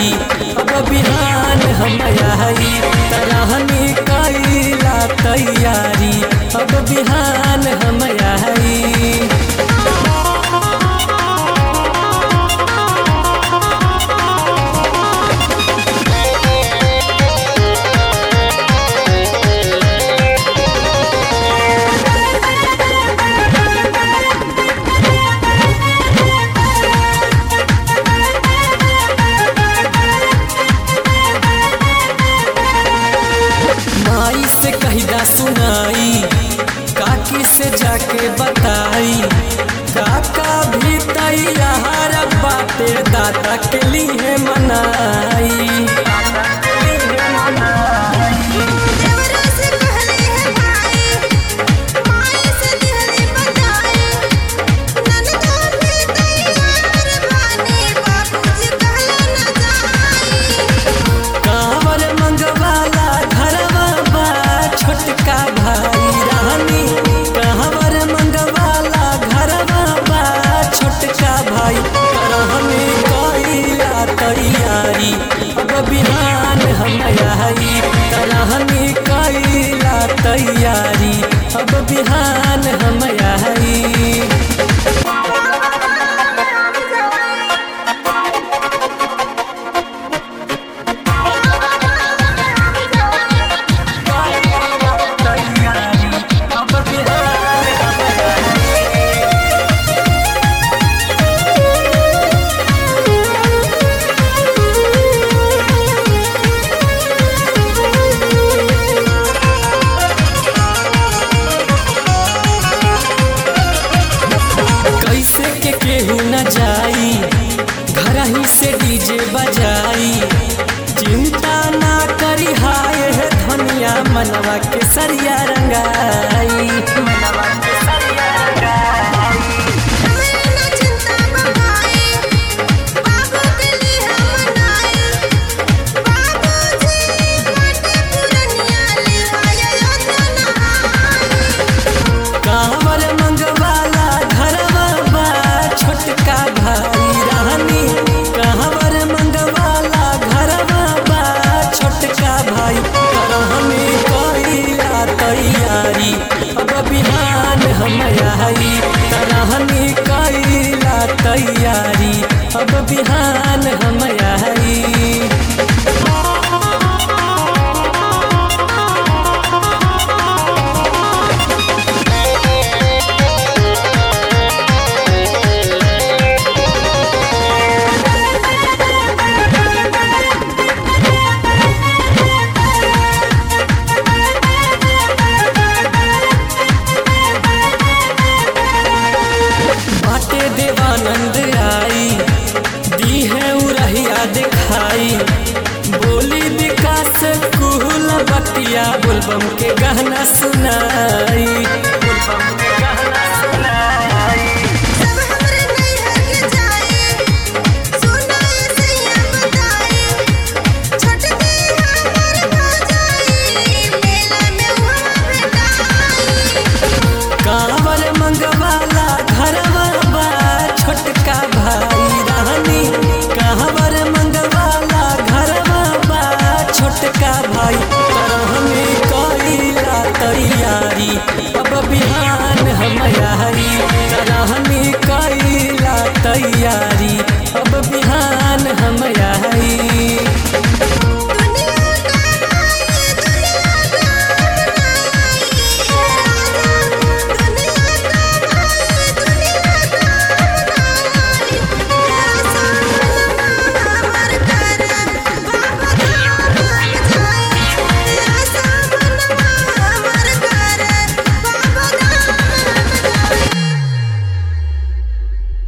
तैयारी अब बिहान हम आई तरहनी कैला तैयारी अब बिहान हम आई माई से कहिदा सुनाई काकी से जाके बताई काका भी तैयार बाटे दादा के लिए मनाई देवरा से कहले है भाई माई से दिहले बताई ननदा भी तैयार बानी बाबूजी कहले न जाई कांवर मंगवाला घरवा बा छोटका भाई रानी कांवर मंगवाला घरवा बा छोटका भाई रहनी कैला तैयारी अब बिहान हम आई तरहनी कैला तैयारी अब बिहान हम आई अब बिहान हम कैसे के केहू न जाई घर ही से डीजे बजाई चिंता ना करी हाय है धनिया मनवा के सरिया रंगाई मनवा के सरिया रंगाई हमें न चिंता बगाई बाबू के लिए हम मनाई बाबूजी बाटे पुरनिया ले आया योजना कांवर मंगवाला घरवा बा छोटका भाई रानी कांवर मंगवाला घरवा बा छोटका भाई रहनी कैला तैयारी अब बिहान हम आई तरहनी कैला तैयारी अब बिहान हम आई बाटे देवानंद आई दी है उरहिया दिखाई बोली विकास कुहल बतिया बोलबम के गहना सुनाई बोलबम के गहना सुनाई सब हमरे नैहर के जाई सुनाई सैया बताई छटके हमर भजाई मेला में हुआ भेटाई कांवर मंगवाला घरवा बा छोटका भाई रानी कांवर मंगवाला घरवा बा छोटका भाई तरहनी कैला तैयारी अब बिहान हम आई तरहनी कैला तैयारी